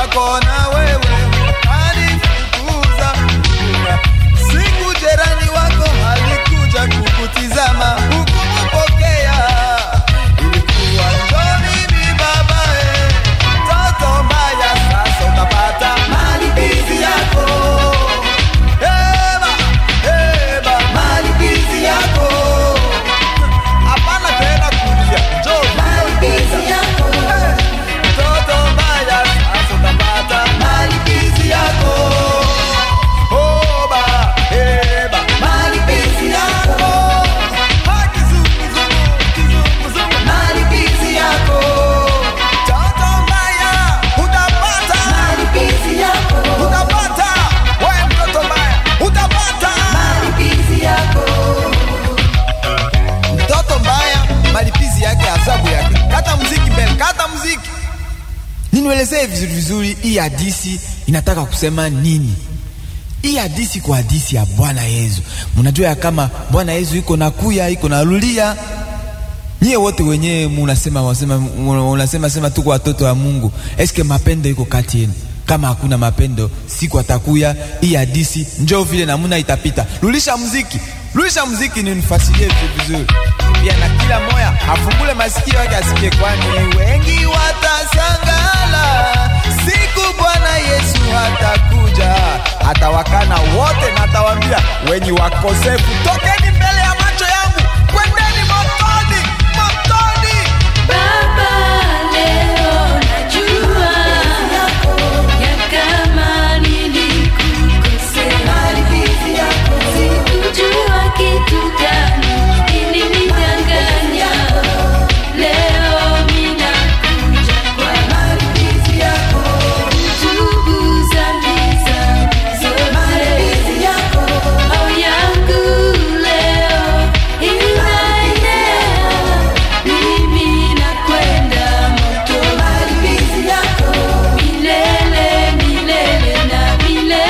wako na wewe alifukuza siku jerani wako alikuja kukutizama hukumupokea ilikuwa njoni mi babae mtoto mbaya sasa utapata malipizi yako Eba, eba, malipizi yako hapana tena kulia njoo malipizi yako mtoto mbaya sasa utapata malipizi yako Oba, eba, malipizi yako Haki zungu, zungu, kizungu, zungu, malipizi yako Mtoto mbaya utapata malipizi yako utapata wewe mtoto mbaya utapata malipizi yako mtoto mbaya malipizi yake adhabu yake kata muziki mbele kata muziki ninuelezee vizuri vizuri hii hadisi inataka kusema nini hii hadisi kwa hadisi ya bwana yesu mnajua ya kama bwana yesu iko na kuya iko na lulia nyie wote wenyewe munasema wasema unasema sema tuko watoto wa mungu eske mapendo iko kati yenu kama hakuna mapendo siku atakuya hii hadisi njoo vile namuna itapita lulisha muziki lulisha muziki ni nifasilie vitu vizuri pia na kila moya afungule masikio yake asikie kwani wengi watasangala siku bwana yesu hatakuja atawakana wote na atawambia wenyi wakosefu tokeni mbele ya macho yangu kwendeni motoni motoni Baba, leo najua ya kama nilikukosea. Sikujua kitu gani kilinidanganya. Leo ninakuja kwako. Tubu dhambi zangu zote. Au yangu leo inaenea. Mimi nakwenda moto. Milele, milele na milele.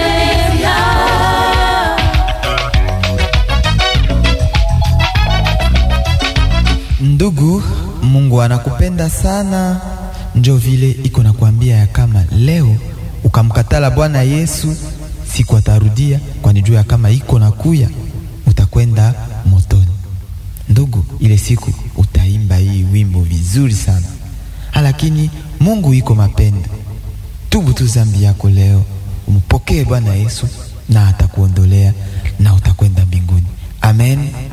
Ndugu, Mungu anakupenda sana, njo vile iko nakwambia ya kama leo ukamkatala Bwana Yesu, siku atarudia, kwani juu ya kama iko na kuya utakwenda motoni. Ndugu, ile siku utaimba hii wimbo vizuri sana, lakini Mungu iko mapendo. Tubu tu zambi yako leo, umpokee Bwana Yesu na atakuondolea na utakwenda mbinguni. Amen.